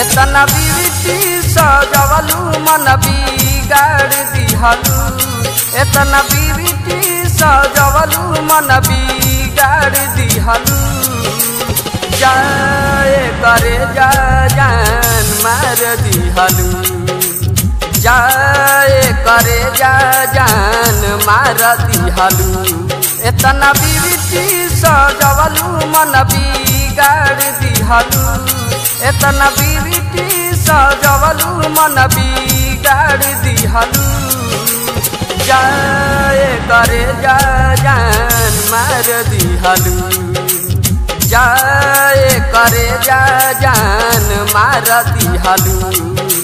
एतना बिरती सजवलू मन बिगाड़ दिहलू एतना बिरती सजवलू मन बिगाड़ दिहलू जाए करे जा जान मार दिहलू जाए करे जा जान मार दिहलू एतना बिरती सजवलू मन बिगाड़ दिहलू एतना बिरती सजवलू मन बिगाड़ दिहलू जाए करे जा जान मार दिहलू जाए करे जा जान मार दिहलू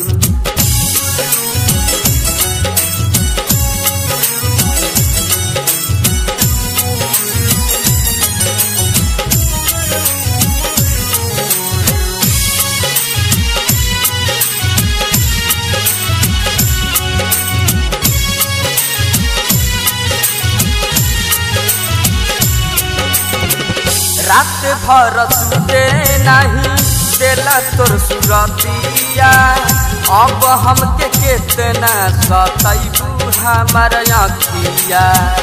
रात भर सुते नहीं देला तोर सुरतिया अब हमके केतना सतैबू हमार अखिया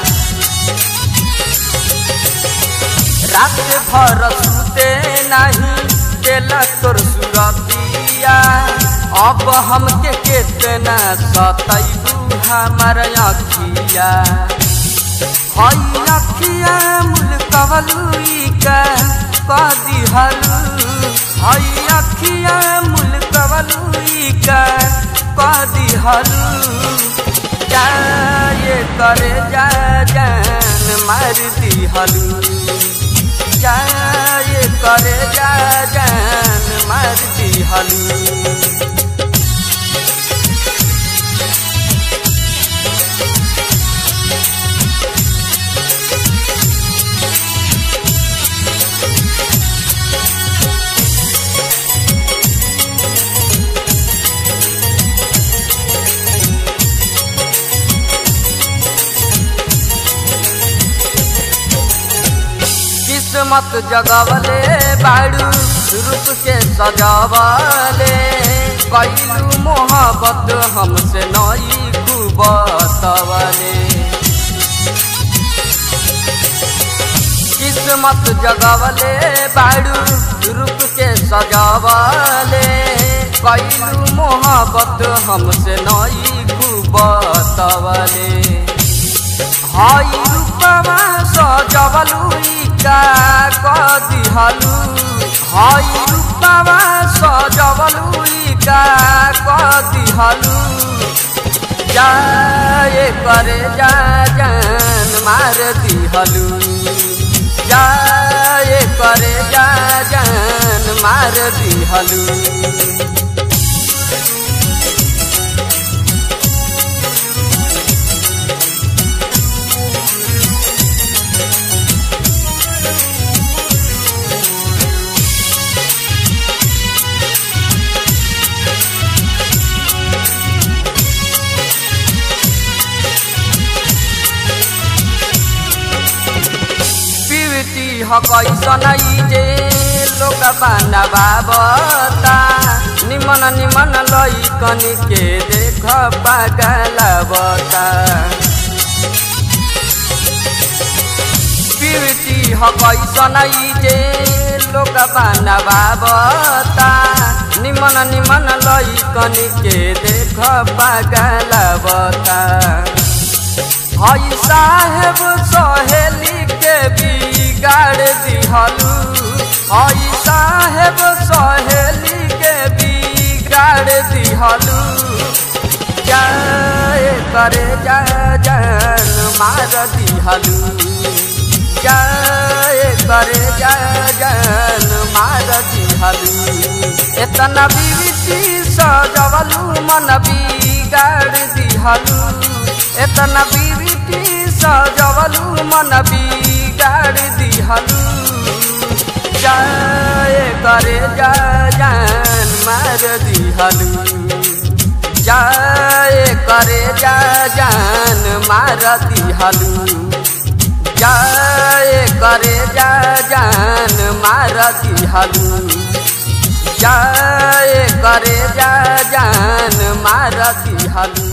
रात भर सुते नहीं देला तोर सुरतिया अब हमके केतना सतैबू हमार अखिया हई अखिया मुल्कवलुई का कदी हलू हई अखिया मुल्कवलुई का कदी हलू जाए करे जा जान मार दी हलू जाए करे जा जान मार दी हलू किस्मत जगवले बाड़ू रूप के सजावले कैलू मोहब्बत हमसे नई कुबतवले किस्मत जगवले बाड़ू रूप के सजावले कैलू मोहब्बत हमसे नई कुबतवले हई रूपमा सजवलुई का कदिहलु हई रूपमा सजवलुई का कदिहलु जाए करे जा जान मार दिहलु जाए करे जा जान मार दिहलु पिवती हकैसन जे लोक बाना बाबता निमन निमन लैकन के देख पागलबता पिवती हकैसन जे लोक बाना बाबता निमन निमन लैकन के देख पागलबता हई साहेब सहेली के बिगाड़ दिहलू हई साहेब सहेली के बिगाड़ दिहलू जाए करे जा जान मार दिहलू जाए करे जा जान मार दिहलू एतना बिरती सजवलू मन बिगाड़ दिहलू एतना बिरती सजवलू मन बिगाड़ दिहलू जाए करे जा जान मार दिहलू जाए करे जा जान मार दिहलू जाए करे जा जान मार दिहलू जाए करे जा जान मार दिहलू